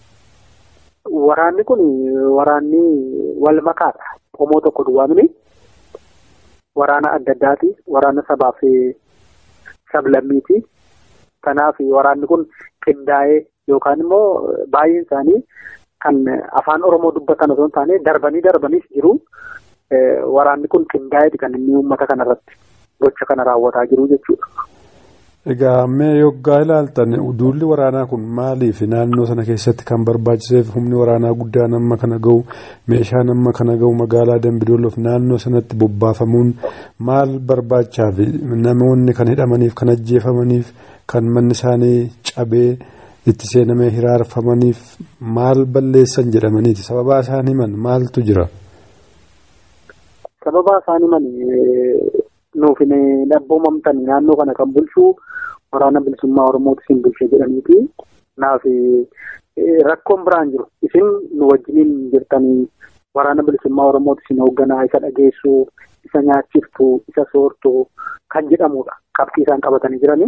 Waraanni kun waraanni wal makaadha. Qomoo tokko duwwaa miti. Waraana adda addaati. Waraana sabaaf sablammiiti. Kanaaf waraanni kun qindaa'ee yookaan immoo baay'een isaanii kan afaan Oromoo dubbatan osoo hin taane darbanii darbaniis jiru. Waraanni kun qindaa'eeti kan inni uummata kanarratti gocha kana raawwataa jiru jechuudha. Egaa mee yoggaa ilaaltan duulli waraanaa kun maaliif naannoo sana keessatti kan barbaachiseef humni waraanaa guddaan amma kana gahu meeshaan amma kana gahu magaalaa Dambidolloof naannoo sanatti bobbaafamuun maal barbaachaaf namoonni kan hidhamaniif kan ajjeefamaniif kan manni isaanii cabee itti seenamee hiraarfamaniif maal balleessan jedhamaniiti sababaa isaan himan maaltu jira. Sababaa isaan himan nuuf hin dhabboomamtan naannoo kana kan bulchu waraana bilisummaa Oromooti isin bulche jedhaniiti. Naaf rakkoon biraan jiru isin nu wajjiniin jirtanii waraana bilisummaa Oromooti isin hoogganaa isa dhageessu isa nyaachiftu isa soortu kan jedhamudha qabxii isaan qabatanii jiranii.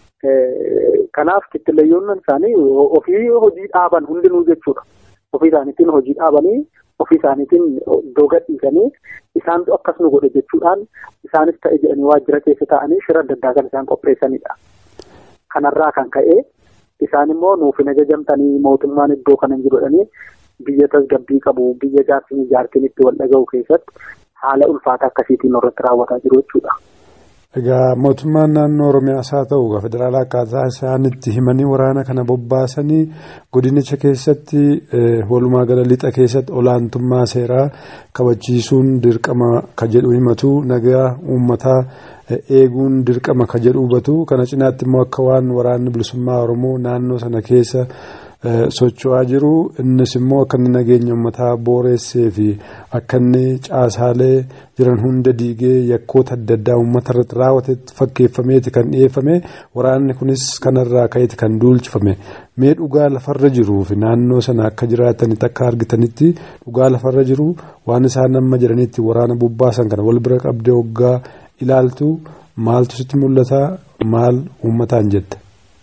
Kanaaf kittileeyyoon isaanii ofii hojii dhaaban hundinuu jechuudha. Ofii isaaniitiin hojii dhaabanii ofii isaaniitiin iddoo gadhiisanii isaantu akkas nu godhe jechuudhaan isaanis ta'e jedhanii waajjira keessa taa'anii shira adda addaa kan isaan qopheessanidha. Kanarraa kan ka'e isaan immoo nuuf hin ajajamtanii mootummaan iddoo kana hin jirudhanii biyya tasgabbii qabu biyya jaarsin ijaartiin itti wal dhaga'u keessatti haala ulfaataa akkasiitiin irratti raawwataa jiru jechuudha. Egaa mootummaan naannoo Oromiyaas haa ta'u federaalaa akkaataa isaan itti himanii waraana kana bobbaasanii godinicha keessatti walumaa gala lixa keessatti olaantummaa seeraa kabachiisuun dirqama ka jedhu himatu nagaa uummataa eeguun dirqama ka jedhu hubatu kana cinaatti immoo akka waan waraanni bilisummaa Oromoo naannoo sana keessa socho'aa jiru innis immoo akka inni nageenya uummataa booressee fi akka inni caasaalee jiran hunda diigee yakkoota adda addaa uummata irratti raawwatetti fakkeeffameeti kan dhiyeeffame waraanni kunis kanarraa ka'eeti kan duulchifame mee dhugaa lafarra jiruu fi naannoo sana akka jiraatanitti akka argitanitti dhugaa lafarra jiru waan isaan amma jiranitti waraana bobbaasan kana wal bira qabdee hoggaa ilaaltu maaltu sitti mul'ata maal uummataan jette.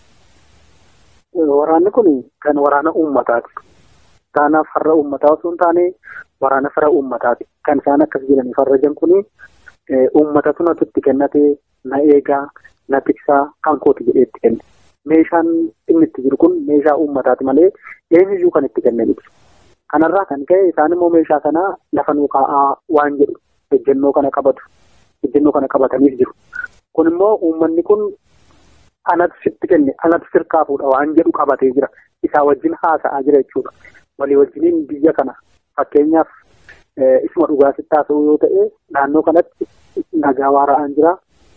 Waraanni kun kan waraana uummataati. Kanaaf farra uummataa osoo hin taane waraana fira uummataati. Kan isaan akkas jedhanii farrajan kun uummatatu natutti kennatee na eegaa na tiksaa kan kooti jedhee itti kenne. Meeshaan inni itti jiru kun meeshaa uummataati malee eenyuyyuu kan itti kennanidha. Kanarraa kan ka'e isaan immoo meeshaa kana lafa nuu kaa'aa waan jedhu ejjennoo kana qabatu. Ejjennoo kana qabataniif jiru. Kun immoo uummanni kun anatu sitti kenne anatu sirkaa fuudha waan jedhu qabatee jira. Isaa wajjin haasa'aa jira jechuudha. Walii wajjiniin biyya kana fakkeenyaaf isuma dhugaa sitti haasa'u yoo ta'e naannoo kanatti nagaa waara'aan jira.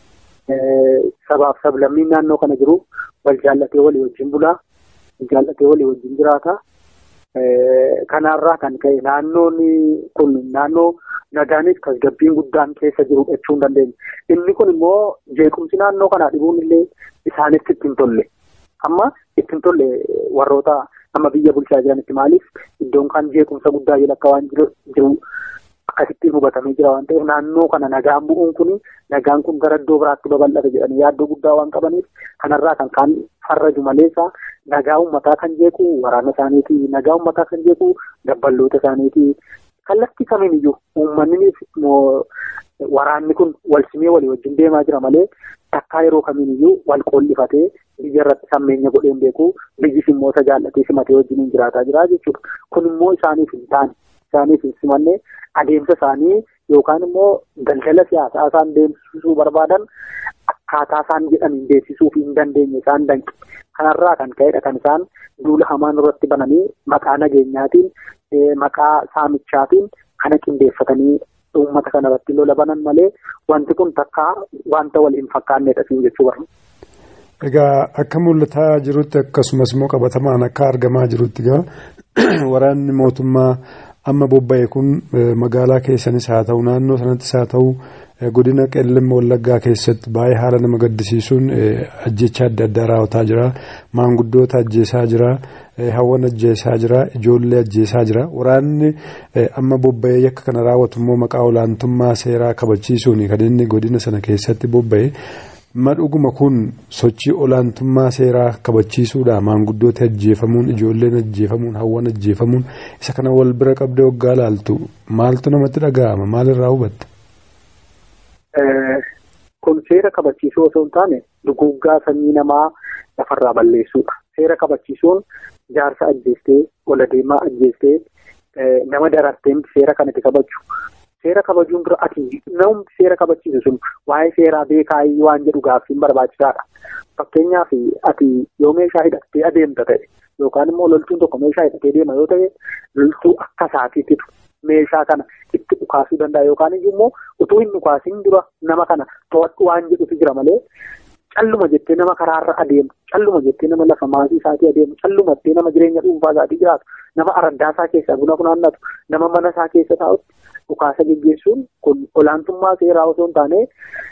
Sabaaf sablammiin naannoo kana jiru wal jaallatee walii wajjin bulaa. Jaallatee walii wajjin jiraata. Kanarraa kan ka'e naannoon kun naannoo nagaanis tasgabbiin guddaan keessa jiru jechuu hin dandeenye. Inni kun immoo jeequmsi naannoo kanaa dhibuun illee isaanitti ittiin tolle. Amma ittiin tolle warroota amma biyya bulchaa jiranitti maaliif iddoon kan jeequmsa guddaa jala akka waan jiru akkasittiin hubatamee jira waan ta'eef naannoo kana nagaan bu'uun kun nagaan kun gara iddoo biraatti babal'ata jedhanii yaaddoo guddaa waan qabaniif kanarraa kan kaan farraju maleessa nagaa uummataa kan jeequ waraana isaaniiti nagaa uummataa kan jeequ dabballoota isaaniiti kallattii kamiin iyyuu uummanni waraanni kun wal simee walii wajjin deemaa jira malee takkaa yeroo kamiin iyyuu wal qoollifatee biyya irratti sammeenya godheen beeku biyyis immoo isa jaallatee simatee wajjin jiraataa jira jechuudha kun immoo isaaniif hin taane isaaniif hin simanne adeemsa isaanii yookaan immoo daldala siyaasaa isaan deemsisuu barbaadan akkaataa isaan jedhaniin beeksisuuf hin dandeenye isaan danqe. Kanarraa kan ka'edha kan isaan duula hamaan irratti bananii maqaa nageenyaatiin maqaa saamichaatiin kana qindeeffatanii uummata kana irratti lola banan malee wanti kun takka wanta wal hin fakkaannedha siin jechuu barbaada. Egaa akka mul'ataa jirutti akkasumas immoo qabatamaan akka argamaa jirutti egaa waraanni mootummaa amma bobba'e kun magaalaa keessanis haa ta'u naannoo sanattis haa ta'u godina qellem wallaggaa keessatti baay'ee haala nama gaddisiisuun ajjecha adda addaa raawwataa jira maanguddoota ajjeesaa jira hawwan ajjeesaa jira ijoollee ajjeesaa jira waraanni amma bobba'ee yakka kana raawwatu immoo maqaa olaantummaa seeraa kabachiisuun kan inni godina sana keessatti bobba'e. madhuguma kun sochii olaantummaa seeraa kabachiisuudha maanguddoota ajjeefamuun ijoolleen ajjeefamuun hawwan ajjeefamuun isa kana wal bira qabdee waggaa laaltu maaltu namatti dhaga'ama maalirraa hubatta. kun seera kabachiisuu osoo hin taane duguuggaa sanyii namaa lafarraa balleessuudha seera kabachiisuun jaarsa ajjeestee ola deemaa ajjeestee nama darartee seera kanatti kabaju. seera kabajuun dura ati namni seera kabachiisu sun waa'ee seeraa beekaa waan jedhu gaaffiin barbaachisaadha. Fakkeenyaaf ati yoo meeshaa hidhattee adeemta ta'e yookaan immoo loltuun tokko meeshaa hidhatee deema yoo ta'e loltuu akka isaatiitti meeshaa kana itti dhukaasuu danda'a yookaan immoo utuu hin dhukaasin dura nama kana to'adhu waan jedhutu jira malee calluma jettee nama karaarra adeemu calluma jettee nama lafa maasii isaatii adeemu calluma jettee nama jireenya dhuunfaa isaatii jiraatu nama araddaa isaa keessaa buna funaannatu nama mana isaa keessa taa'utti dhukaasa geggeessuun kun olaantummaa seeraa osoo hin taane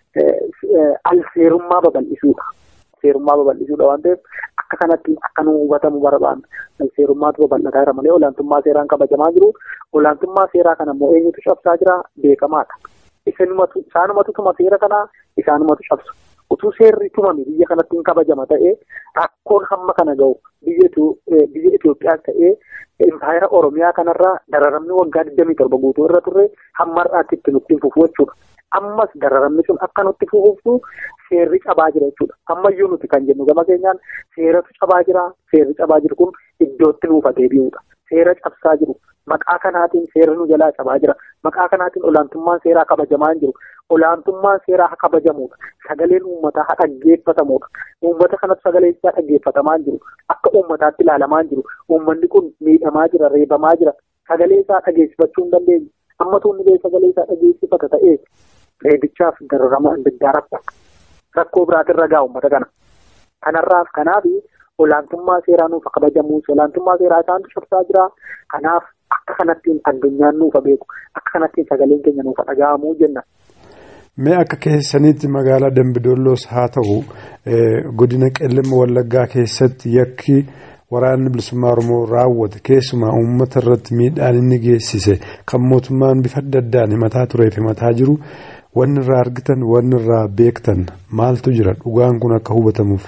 al seerummaa babal'isuudha. Seerummaa babal'isuudha waan ta'eef akka kanatti akka nu hubatamu barbaanna. Al seerummaatu babal'ataa jira malee olaantummaa seeraan kabajamaa jiru. Olaantummaa seeraa kana immoo eenyutu cabsaa jira beekamaadha. Isaanumatu isaanumatu tuma seera kanaa isaanumatu cabsu. Utuu seerri tumame biyya kanatti hin kabajama ta'ee rakkoon hamma kana gahu biyya Itoophiyaas ta'ee impaayera Oromiyaa kanarraa dararamni waggaa 27 guutuu irra turre hamma har'aatti itti nutti fufu jechuudha. Ammas dararamni sun akka nutti fufuuftu seerri cabaa jira jechuudha. Ammayyuu nuti kan jennu gama keenyaan seeratu cabaa jira. Seerri cabaa jiru kun iddootti nuuf deebi'uudha. Seera cabsaa jiru. Maqaa kanaatiin seerri nu jalaa cabaa jira. Maqaa kanaatiin olaantummaan seeraa kabajamaa hin jiru. Olaantummaan seeraa haa kabajamuudha. Sagaleen uummataa haa dhaggeeffatamuudha. Uummata kanatti sagalee isaa dhaggeeffatamaa hin jiru. Akka uummataatti ilaalamaa hin jiru. Uummanni kun miidhamaa jira, reebamaa jira. Sagalee isaa dhageessifachuu hin dandeenye. Amma tuunni sagalee isaa dhageessifata ta'ee reebichaaf dararama adda addaa rakkoo. Rakkoo biraatirra ga'a uummata kana. Kanarraaf kanaaf olaantummaa seeraa nuuf kabajamu. Olaantummaa seeraa isaantu cabsaa jira. Kanaaf akka kanattiin addunyaan nuuf beeku. Akka kanattiin sagaleen keenya nuuf dhaga'amuu jenna. Mee akka keessanitti magaalaa Dambidoolloos haa ta'u godina qellem wallaggaa keessatti yakki waraanni bilisummaa Oromoo raawwate keessumaa uummata irratti miidhaan inni geessise kan mootummaan bifa adda addaan himataa turee fi himataa jiru wanni irraa argitan wanni irraa beektan maaltu jira dhugaan kun akka hubatamuuf.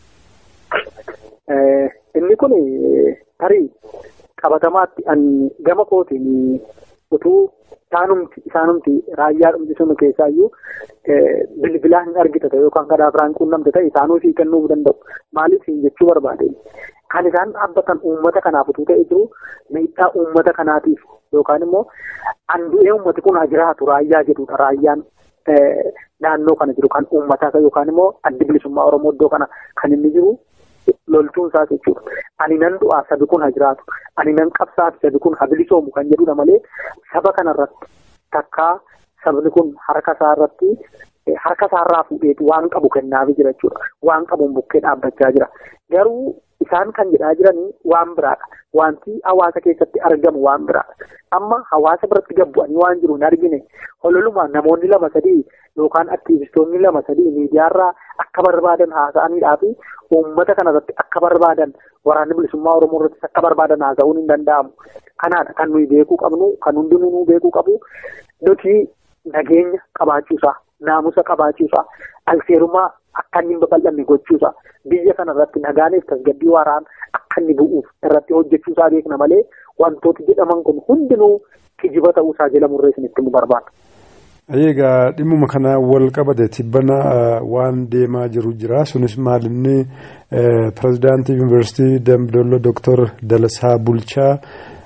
Inni kun tarii qabatamaatti gama kootiin utuu isaanumti isaanumti raayyaa dhumti sunu keessaayyuu bilbilaan hin argitata yookaan karaa biraan quunnamte ta'e isaanuu sii kennuu danda'u. Maaliif hin jechuu barbaade? Kan isaan dhaabbatan uummata kanaaf utuu ta'e jiru miidhaa uummata kanaatiif yookaan immoo andu'ee uummati kun haa jiraatu raayyaa jedhudha. Raayyaan naannoo kana jiru kan uummataa yookaan immoo addi bilisummaa Oromoo iddoo kana kan inni jiru loltuun isaas jechuudha. Ani nan du'aa sabi kun haa jiraatu. Ani nan qabsaa'aa sabi kun haa bilisoomu kan jedhudha malee saba kanarratti takkaa sabni kun harka isaa irratti harka isaarraa fuudheetu waan qabu kennaafi jira jechuudha. Waan qabuun bukkee dhaabbachaa jira. Garuu isaan kan jedhaa jiranii waan biraadha. Wanti hawaasa keessatti argamu waan biraadha. Amma hawaasa biratti gabbu'anii waan jiru hin argine hololuma namoonni lama sadii yookaan aktiivistoonni lama sadii miidiyaarraa akka barbaadan haasa'aniidhaa fi uummata kanarratti akka barbaadan waraanni bilisummaa Oromoo irratti akka barbaadan haasa'uun hin danda'amu. Kanaadha kan nuyi beekuu qabnu kan hundinuu nu beekuu qabu nuti nageenya qabaachuusaa naamusa qabaachuusaa alseerumaa akka inni hin babal'anne gochuusaa biyya kana irratti nagaaniif tasgabbii waaraan akka inni bu'uuf irratti hojjechuusaa beekna malee wantooti jedhaman kun hundinuu kijiba ta'uusaa jala murree isinitti himu barbaada. Egaa dhimmuma kana wal qabate tibbana waan deemaa jiru jira sunis maalinni pirezidaantii yuunivarsiitii Dambidolloo Dooktor Dalasaa Bulchaa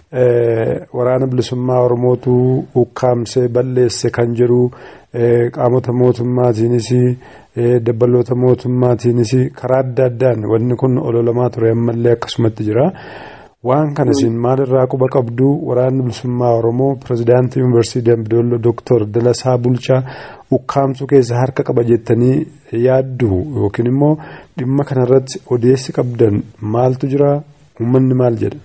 waraana bilisummaa Oromootu ukkaamsee balleesse kan jedhu qaamota mootummaatiinis dabbaloota mootummaatiinis karaa adda addaan wanni kun ololamaa ture ammallee akkasumatti jira. Waan kana isin maalirraa quba qabdu waraanni bilisummaa Oromoo pirezidaantii yuunivarsiitii Dambidolloo Dooktor Dalasaa Bulchaa ukkaamsuu keessa harka qaba jettanii yaaddu yookiin immoo dhimma kanarratti odeessi qabdan maaltu jira uummanni maal jedha?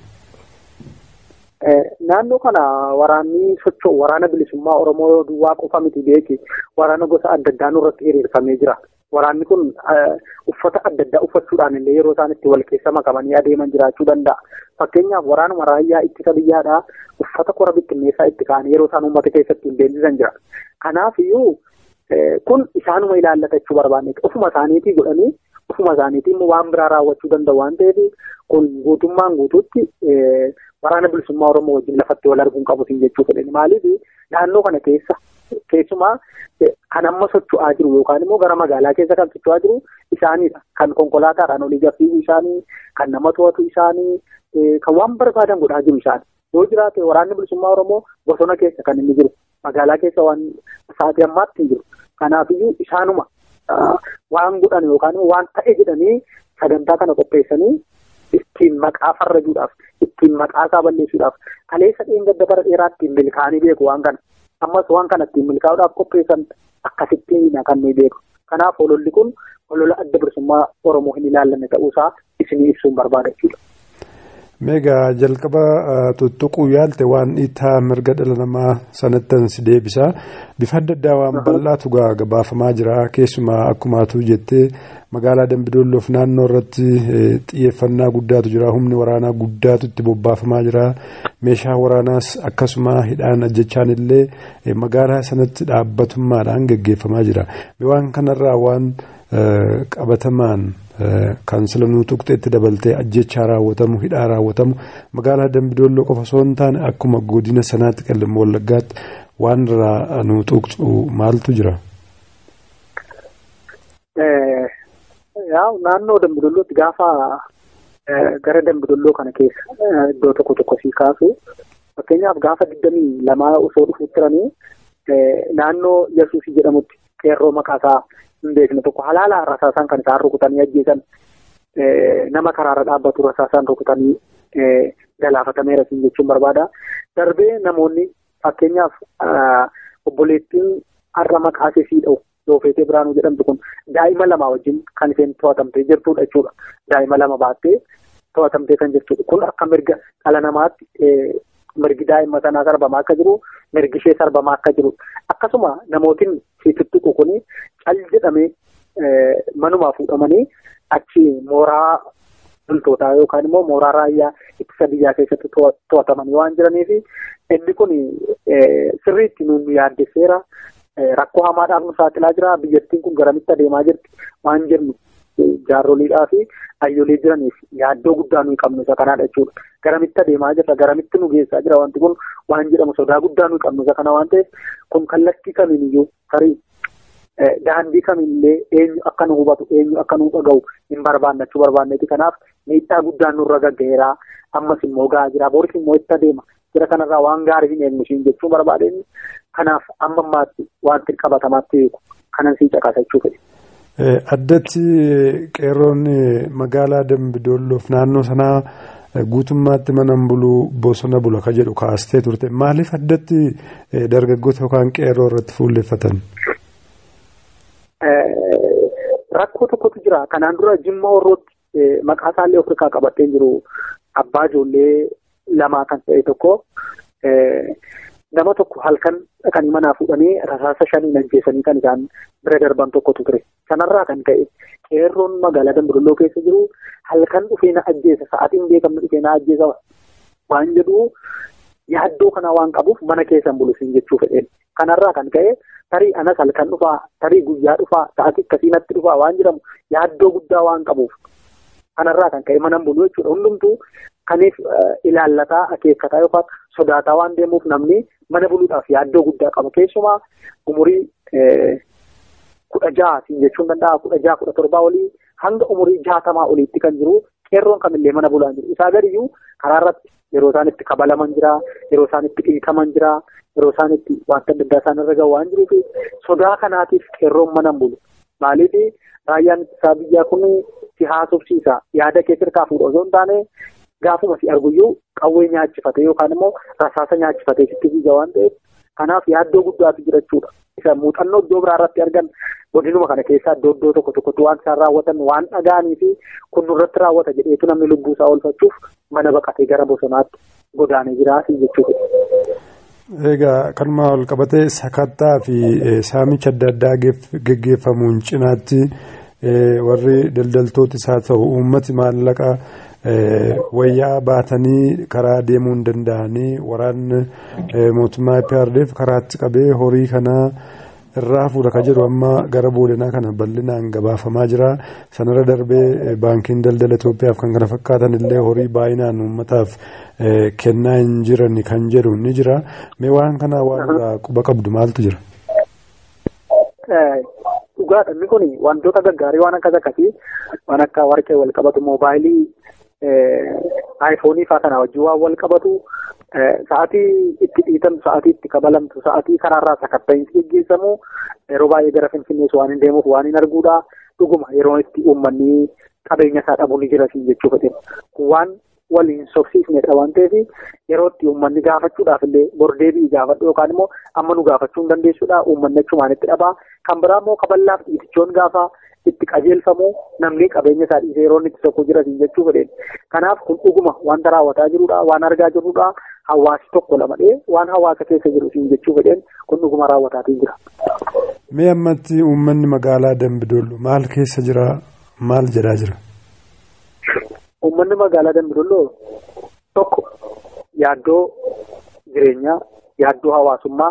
Naannoo kana waraanni socho'u waraana bilisummaa Oromoo duwwaa qofa miti beeki waraana gosa adda addaa nurratti hiriirfamee jira. Waraanni kun uffata adda addaa uffachuudhaan illee yeroo isaan itti wal keessa makamanii adeeman jiraachuu danda'a. Fakkeenyaaf waraanuma raayyaa ittisa biyyaadhaa uffata kora bittinneessaa itti ka'anii yeroo isaan uummata keessatti hin beeksisan jira. Kanaaf iyyuu kun isaanuma ilaallata jechuu barbaanne ofuma isaaniitii godhanii ofuma isaaniitii immoo waan biraa raawwachuu danda'u waan ta'eef kun guutummaan guutuutti waraana bilisummaa Oromoo wajjin lafatti wal arguun qabutiin jechuu fedhani. Maaliif naannoo kana keessa keessumaa kan amma socho'aa jiru yookaan immoo gara magaalaa keessa kan socho'aa jiru isaaniidha. Kan konkolaataadhaan olii gaffiigu isaanii, kan nama to'atu isaanii, kan waan barbaadan godhaa jiru isaanii. Yoo jiraate waraanni bilisummaa Oromoo bosona keessa kan inni jiru. Magaalaa keessa waan sa'aatii ammaatti hin jiru. Kanaafiyyuu isaanuma waan godhan yookaan waan ta'e jedhanii sagantaa kana qopheessanii ittiin maqaa farrajuudhaaf ittiin maqaa isaa balleessuudhaaf kaleessa dheengadda bara dheeraa ittiin milkaa'anii beeku waan kana ammas waan kana ittiin milkaa'uudhaaf qopheessan akkasittiin kan nuyi beeku kanaaf ololli kun olola adda bilisummaa oromoo hin ilaallanne ta'uusaa isinii ibsuun barbaada jechuudha. Meegaa jalqaba tuttuquu yaalte waan dhiittaa mirga dhala namaa sanattan si deebisa. Bifa adda addaa waan bal'aatu gabaafamaa jira. Keessumaa akkumaatu jettee magaalaa Dambidolloof naannoo irratti xiyyeeffannaa guddaatu jira. Humni waraanaa guddaatu itti bobbaafamaa jira. Meeshaa waraanaas akkasuma hidhaan ajjechaan illee magaalaa sanatti dhaabbatummaadhaan gaggeeffamaa jira. Waan kanarraa waan qabatamaan kan sila nuu tuqxeetti dabaltee ajjechaa raawwatamu hidhaa raawwatamu magaalaa dambidolloo qofa osoo hin taane akkuma godina sanaatti qallimmoo wallaggaatti waan irraa nuu tuqxu maaltu jira. Naannoo dambidollootti gaafa gara dambidolloo kana keessa iddoo tokko tokko sii kaasu fakkeenyaaf gaafa digdamii lamaa osoo dhufuu turanii naannoo Yesuusii jedhamutti qeerroo maqaasaa hin beekne tokko halaala rasaasaan kan isaan rukutanii ajjeesan nama karaarra dhaabbatu rasaasaan rukutanii galaafatameera siin jechuun barbaada. Darbee namoonni fakkeenyaaf obboleettiin har'a maqaa ishee dha'u Doofeetee Biraanuu jedhamtu kun daa'ima lama wajjin kan isheen to'atamtee jirtudha jechuudha. Daa'ima lama baattee to'atamtee kan jirtudha. Kun akka mirga dhala namaatti mirgi daa'ima sanaa sarbamaa akka jiru mirgi ishee sarbamaa akka jiru akkasuma namootiin tuttuqu kuni cal jedhamee manumaa fuudhamanii achi mooraa loltootaa yookaan immoo mooraa raayyaa ittisa biyyaa keessatti to'atamanii waan jiraniif inni kun sirriitti nuun yaaddesseera rakkoo hamaadhaaf nu saaxilaa jira biyyattiin kun garamitti adeemaa jirti waan jennu jaarroliidhaa fi hayyolee jiraniif yaaddoo guddaa nuyi qabnu isa kanaadha jechuudha. Garamitti adeemaa jirra garamitti nu geessaa jira wanti kun waan jedhamu sodaa guddaa nuyi qabnu isa kana waan ta'eef kun kallattii kamiiniyyuu tarii daandii kamiillee eenyu akka nu hubatu eenyu akka nu dhaga'u hin barbaannachuu barbaanneeti kanaaf miidhaa guddaan nurra gaggeeraa ammas immoo gahaa jira boris immoo itti adeema jira kanarraa waan gaarii hin eegnu jechuu barbaadeen kanaaf amma ammaatti wanti qabatamaatti beeku kanan sii caqasachuu fedhe. Addatti qeerroon magaalaa Dambidolloof naannoo sanaa guutummaatti mana buluu bosona bula ka jedhu kaastee turte maaliif addatti dargaggoota yookaan qeerroo irratti fuulleffatan? Rakkoo tokkotu jira. Kanaan dura Jimma Horrootti maqaa isaallee Afrikaa qabatee jiru abbaa ijoollee lamaa kan ta'e tokko nama tokko halkan kan manaa fuudhanii rasaasa shaniin ajjeesanii kan isaan bira darban tokkotu ture. Sanarraa kan ka'e qeerroon magaalaa Dambidolloo keessa jiru halkan dhufee na ajjeesa sa'aatiin beekamne dhufee na ajjeesa waan jedhu yaaddoo kana waan qabuuf mana keessan bulusin jechuu fedheen. Kanarraa kan ka'e tarii anas halkan dhufaa tarii guyyaa dhufaa sa'aatii akkasii natti dhufaa waan jedhamu yaaddoo guddaa waan qabuuf kanarraa kan ka'e mana bulu jechuudha hundumtuu kaniif ilaallataa akeekkataa yookaan sodaataa waan deemuuf namni mana buluudhaaf yaaddoo guddaa qaba keessumaa umurii kudha jaha jechuun danda'a kudha jaha kudha torbaa olii hanga umurii jaatamaa oliitti kan jiru qeerroon kamillee mana bulaa jiru isaa gadiyyuu karaa irratti yeroo isaan itti kabalaman jira yeroo isaan itti dhiitaman jira yeroo isaan itti wanta adda addaa isaan irra gahu waan jiruuf sodaa kanaatiif qeerroon mana hin bulu maaliif raayyaan ittisaa biyyaa kun si haasofsiisa yaada kee sirkaa fuudha osoo hin taane gaafuma si arguyyuu qawwee nyaachifate yookaan immoo rasaasa nyaachifate sitti fiiga waan ta'eef kanaaf yaaddoo guddaatu jirachuudha. Isa muuxannoo iddoo biraa irratti argan godinuma kana keessaa iddoo iddoo tokko tokkotti waan isaan raawwatan waan dhaga'anii fi kun nurratti raawwata jedheetu namni lubbuu isaa oolfachuuf mana baqatee gara bosonaatti godaanee jiraati jechuudha. Egaa kanuma wal qabatee sakattaa fi saamicha adda addaa geggeeffamuun cinaatti warri daldaltootis haa ta'u uummati maallaqa wayyaa baatanii karaa deemuu hin danda'anii waraanni mootummaa IPRDF karaatti qabee horii kanaa irraa fuudha ka jedhu amma gara boolenaa kana bal'inaan gabaafamaa jira sanarra darbee baankiin daldala Itoophiyaaf kan kana fakkaatan illee horii baay'inaan uummataaf kennaa hin jiran kan jedhu ni jira mee waan kana waan irraa quba qabdu maaltu jira. Dhugaadha inni kun wantoota gaggaarii waan akkas akkasii waan akka warqee wal qabatu moobaayilii aayifoonii fa'aa kana wajjin waan wal qabatu sa'aatii itti dhiitamtu sa'aatii itti kabalamtu sa'aatii karaarraa sakatta'iinsi geggeessamu yeroo baay'ee gara finfinnees waan hin deemuuf waan hin arguudha dhuguma yeroo itti uummanni qabeenya isaa dhabuu ni jira jechuu fedhan waan waliin sobsiisnedha waan ta'eef yeroo itti uummanni gaafachuudhaaf illee bordeebii gaafadhu yookaan immoo amma nu gaafachuu hin dandeessuudha uummanni achumaan itti dhabaa kan biraa immoo kaballaaf dhiitichoon gaafa itti qajeelfamu namni qabeenya isaa dhiisee yeroo inni itti tokko jira jechuu fedhan kanaaf kun dhuguma wanta raawwataa jirudha waan argaa jirrudha hawaasi tokko lamadhee waan hawaasa keessa jiru jechuu fedhan kun dhuguma raawwataatii jira. Mee ammatti uummanni magaalaa Dambidolloo maal keessa jira maal jedhaa jira? Uummanni magaalaa Dambidolloo tokko yaaddoo jireenyaa, yaaddoo hawaasummaa,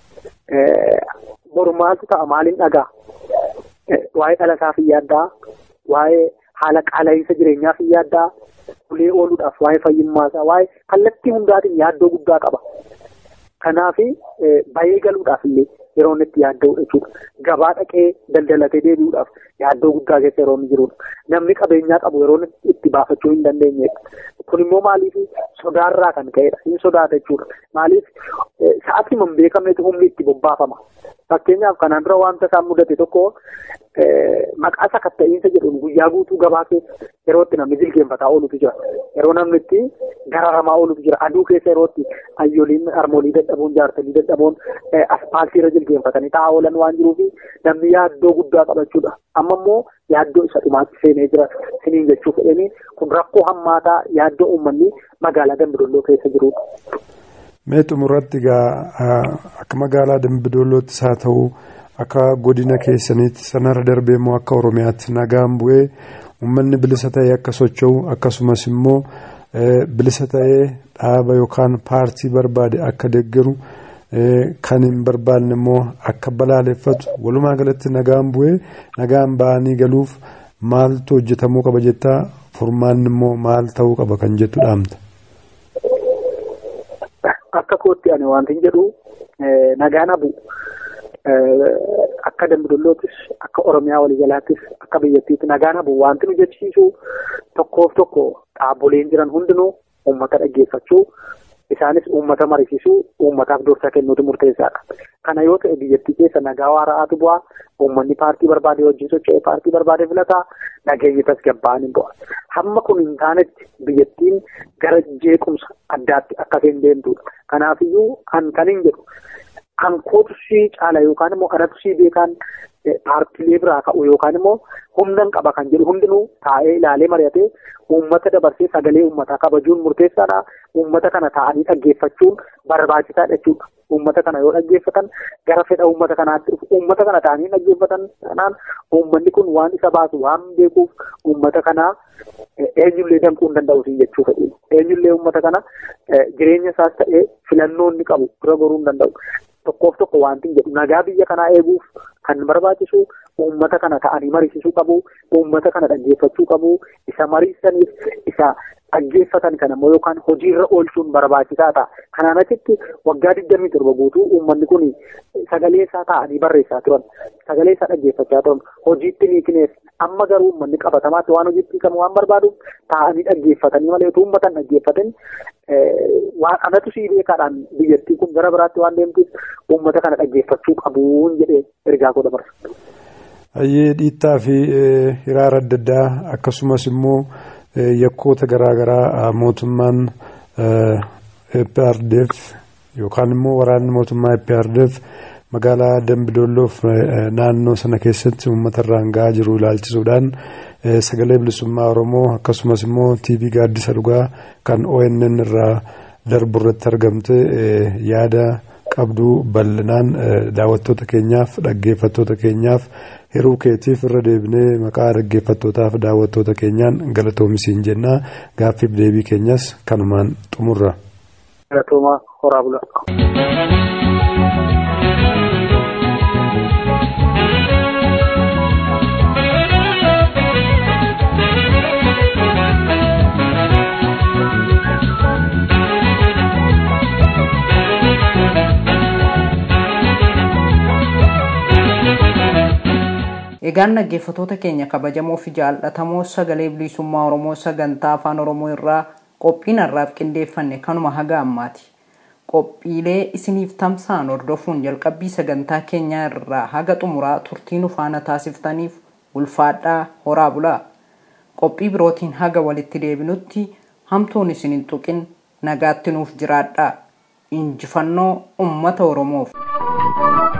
boru maaltu ta'a maaliin dhagaa? Waa'ee dhalataaf hin yaaddaa, waa'ee haala qaala'insa jireenyaaf hin yaaddaa, ulee ooluudhaaf waa'ee fayyummaasaa, waa'ee kallattii hundaatiin yaaddoo guddaa qaba. Kanaaf bahee galuudhaaf illee yeroo inni itti yaadda'udha jechuudha. Gabaa dhaqee daldalatee deebi'uudhaaf yaaddoo guddaa keessa yeroo inni jirudha. Namni qabeenyaa qabu yeroo itti baafachuu hin dandeenyedha. Kun immoo maaliif sodaarraa kan ka'edha. Hin sodaata jechuudha. Maaliif sa'aatii hin beekamnetu humni itti bobbaafama. Fakkeenyaaf kanaan dura wanta isaan mudate tokko maqaa sakatta'iinsa jedhuun guyyaa guutuu gabaa keessa yeroo itti namni jilgeenfataa oolutu jira. Yeroo namni itti gararamaa oolutu jira. Aduu keessa yeroo itti ayyoliin harmoolii dadhabuun jaarsolii dadhabuun aspaaltii irra jilgeenfatanii taa'aa oolan waan jiruufi namni yaaddoo guddaa qabachuudha. Amma immoo yaaddoo isa dhumaatti seenee jira siniin jechuu fedhanii kun rakkoo hammaataa yaaddoo uummanni magaalaa Dambidolloo keessa jirudha. Mee xumurratti egaa akka magaalaa Dambidollootti haa ta'u akka godina keessaniitti sanarra darbee immoo akka Oromiyaatti nagaan bu'ee uummanni bilisa ta'ee akka socho'u akkasumas immoo bilisa ta'ee dhaaba yookaan paartii barbaade akka deeggaru kan hin barbaanne immoo akka balaaleffatu walumaa galatti nagaan bu'ee nagaan ba'anii galuuf maaltu hojjetamuu qaba jettaa furmaanni immoo maal ta'uu qaba kan jettu dhaamta. Akka kootti ani wanti jedhu nagaan habu akka dambidollootis akka oromiyaa waliigalaattis akka biyyattiitti nagaan habu wanti nu jechisiisu tokkoof tokko dhaabboleen jiran hundinuu uummata dhaggeeffachuu isaanis uummata mariisisuu uummataaf dursa kennuutu murteessaadha. Kana yoo ta'e biyyattii keessa nagaa waara'aatu bu'aa uummanni paartii barbaade wajjin socho'ee paartii barbaade filataa nageenyi tasgabba'an hin bu'a. Hamma kun hin taanetti biyyattiin gara jeequmsa addaatti akka isheen deemtudha. Kanaafiyyuu kan kan hin jedhu kan kootu sii caala yookaan immoo kanatu sii beekaan paartiilee biraa ka'u yookaan immoo humnan qaba kan jedhu hundinuu taa'ee ilaalee mari'atee uummata dabarsee sagalee uummataa kabajuun murteessaadha. Uummata kana taa'anii dhaggeeffachuun barbaachisaadha jechuudha. Uummata kana yoo dhaggeeffatan gara fedha uummata kanaatti dhufu. Uummata kana taa'anii dhaggeeffatan kanaan uummanni kun waan isa baasu waan beekuuf uummata kanaa eenyullee danquu hin danda'u jechuu fedhi. Eenyullee uummata kana jireenya isaas ta'ee filannoo inni qabu bira goruu hin danda'u. Tokkoof tokko wanti jedhu nagaa biyya kanaa eeguuf kan barbaachisu uummata kana ta'anii mariisisuu qabu uummata kana dhaggeeffachuu qabu isa mariisaniif isa dhaggeeffatan kana immoo yookaan hojiirra oolchuun barbaachisaa ta'a. Kanaan achitti waggaa digdamii torba guutuu uummanni kun sagalee isaa ta'anii barreessaa turan. Sagalee isaa dhaggeeffachaa turan. Hojiitti ni kineef. Amma garuu uummanni qabatamaatti waan hojiitti hiikamu waan barbaadu ta'anii dhaggeeffatanii malee utuu uummatan dhaggeeffatan waan anatu sii beekaadhaan biyyattii kun gara biraatti waan deemtuuf uummata kana dhaggeeffachuu qabuun jedhee ergaa godha barsiisu. Hayyee dhiittaa fi hiraara adda addaa akkasumas immoo yakkoota garaagaraa mootummaan EPRDF yookaan immoo waraanni mootummaa EPRDF magaalaa Dambidolloof naannoo sana keessatti uummata irraan gahaa jiru ilaalchisuudhaan sagalee bilisummaa Oromoo akkasumas immoo TV gaaddisa dhugaa kan ONN irraa darbu irratti argamte yaada qabduu bal'inaan daawwattoota keenyaaf dhaggeeffattoota keenyaaf hiruu keetiif irra deebinee maqaa dhaggeeffattootaaf daawwattoota keenyaan galatoomisiin jennaa gaaffiif deebii keenyas kanumaan xumurra. Galatooma horaa bulaa. Egaan dhaggeeffattoota keenya kabajamoo fi jaallatamoo sagalee bilisummaa Oromoo sagantaa afaan Oromoo irraa qophiin har'aaf qindeeffanne kanuma haga ammaati. Qophiilee isiniif tamsa'an hordofuun jalqabbii sagantaa keenyaa irraa haga xumuraa turtii nu faana taasiftaniif ulfaadhaa horaa bulaa. Qophii birootiin haga walitti deebinutti hamtuun isin hin tuqin nagaatti nuuf jiraadhaa. Injifannoo uummata Oromoof.